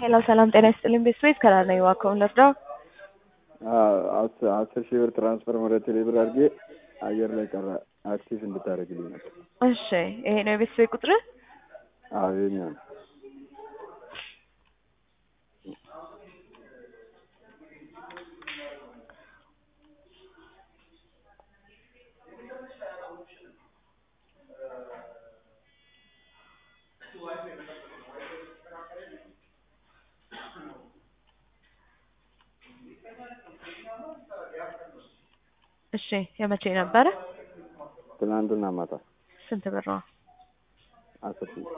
ሄሎ ሰላም ጤና ይስጥልኝ ቤተሰቤት ከላር ነኝ እባክዎን ልርዳው? አስር ሺህ ብር ትራንስፈር ወደ ቴሌ ብር አድርጌ አየር ላይ ቀረ። አክቲቭ እንድታደርግልኝ ነበር። እሺ ይሄ ነው የቤተሰቤ ቁጥር? አዎ ይኸኛው ነው። እሺ የመቼ ነበረ? ትናንትና ማታ ስንት ብር ነው? አስር ሺህ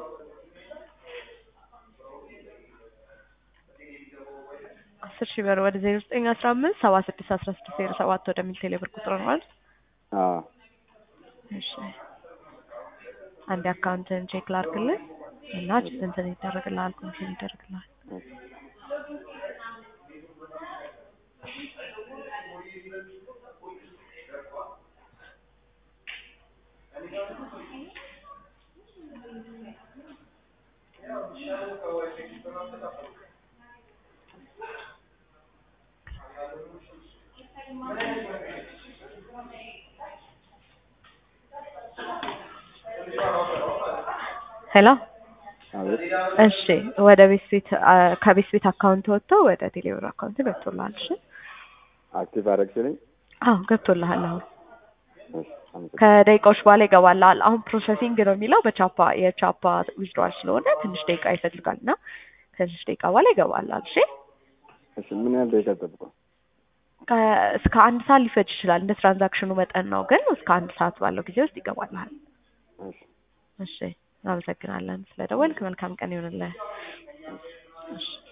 አስር ሺህ ብር ወደ ዜሮ ዘጠኝ አስራ አምስት ሰባ ስድስት አስራ ስድስት ዜሮ ሰባት ወደሚል ቴሌ ብር ቁጥር ነው አይደል? አዎ እሺ አንድ አካውንትን ቼክ ላድርግልህ እና እንትን ይደረግልሃል ኮንፊርም ይደረግልሃል። ሄሎ አቤት እሺ ወደ ቤት ቤት ከቤት ቤት አካውንት ወጥቶ ወደ ቴሌብር አካውንት ገብቶልሃል። እሺ አክቲቭ አደረግሽልኝ? አዎ ገብቶልሃል። አሁን እሺ አመሰግናለሁ። ከደቂቃዎች በኋላ ይገባልሃል። አሁን ፕሮሰሲንግ ነው የሚለው በቻፓ የቻፓ ዊዝድሮዋል ስለሆነ ትንሽ ደቂቃ ይፈልጋል እና ከትንሽ ደቂቃ በኋላ ይገባልሃል። እሺ እሺ ምን ያህል ደቂቃ ጠብቀው? ከ- እስከ አንድ ሰዓት ሊፈጅ ይችላል። እንደ ትራንዛክሽኑ መጠን ነው፣ ግን እስከ አንድ ሰዓት ባለው ጊዜ ውስጥ ይገባልሃል። እሺ እሺ እናመሰግናለን ስለደወልክ። መልካም ቀን ይሁንልህ። እሺ